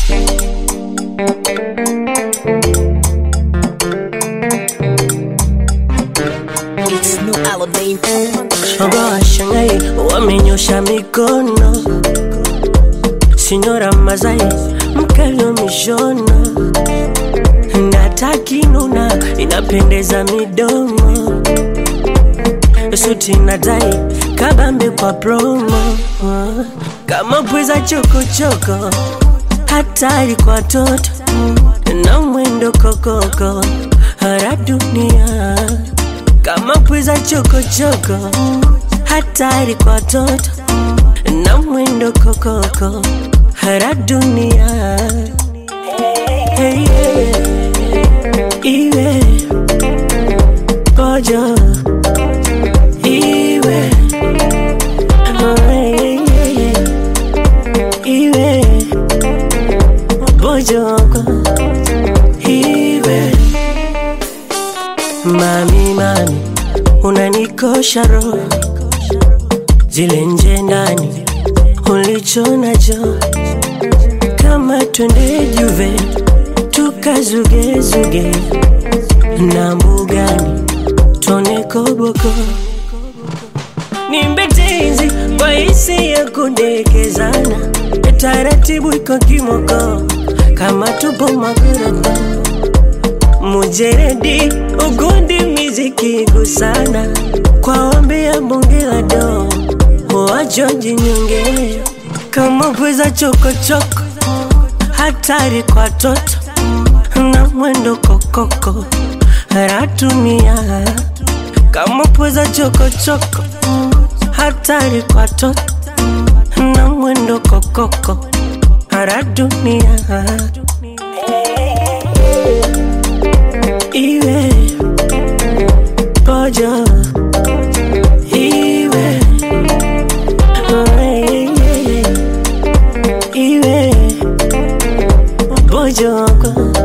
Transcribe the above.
It's no Aladdin. Shoga washangai wamenyosha mikono, Sinyora Mazai mkalio mishono, natakinuna inapendeza midomo, suti na tai kabambe kwa promo, kama pweza chokochoko, hatari kwa toto na mwendo kokoko, hara dunia kama pweza chokochoko, hatari kwa toto na mwendo kokoko, hara dunia hey, yeah. iwe kojo iwe oh, hey, yeah, yeah. iwe bojoko iwe Mami, mami, unanikosha roho, zile nje ndani ulicho nacho, kama twende Juve tukazugezuge na mbugani tuone koboko, nimbe tenzi kwa hisi ya kudekezana, taratibu iko kimoko, kama tupo magorofa mujeredi ugundi miziki gusana kwa ombi ya bunge la do wajonji nyonge kama pweza chokochoko hatari kwa toto na mwendo kokoko ratumia kama pweza chokochoko hatari kwa toto na mwendo kokoko radunia iwe pojo iwe oh, yeah, yeah, yeah. iwe pojoko